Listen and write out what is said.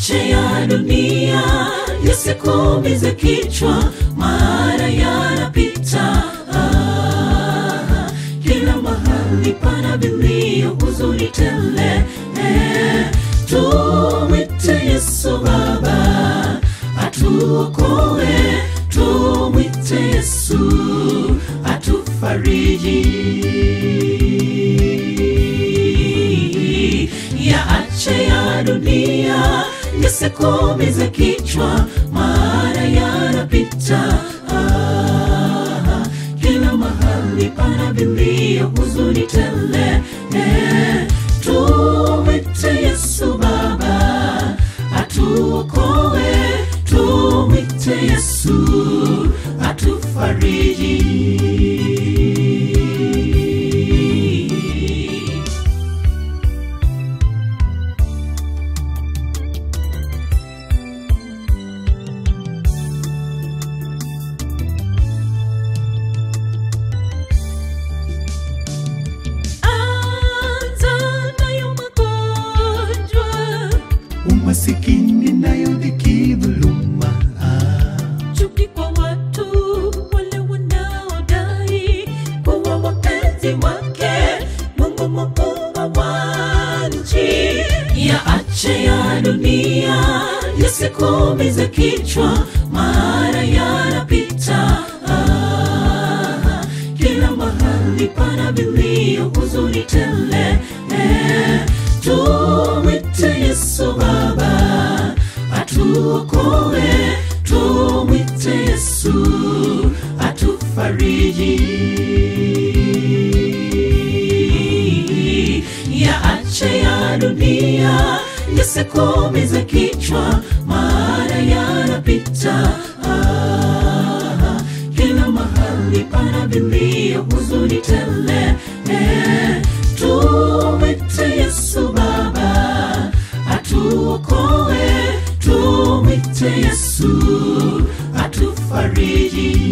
yaache ya dunia yasikumize kichwa, maana yanapita. Ah, kila mahali pana vilio, huzuni tele. Eh, tumwite Yesu Baba atuokoe, tumwite Yesu atufariji. Yaache ya dunia yasikumize kichwa, maana yanapita. Ah, kila mahali pana vilio, huzuni tele. Eh, tumwite Yesu Baba atuokoe, tumwite Yesu atufariji. Anza nayo magonjwa umasikini nayo dhiki dhuluma chuki kwa watu wale wanaodai kuwa wapenzi wake Mungu muumba wa nchi. Yaache ya dunia yasikumize kichwa, maana yanapita. Ah, kila mahali pana vilio, huzuni tele. Eh, tumwite Yesu Baba atuokoe, tumwite Yesu atufariji. Yaache ya dunia yasikumize kichwa, maana yanapita. Ah, kila mahali pana vilio, huzuni tele. Eh, tumwite Yesu Baba atuokoe, tumwite Yesu atufariji.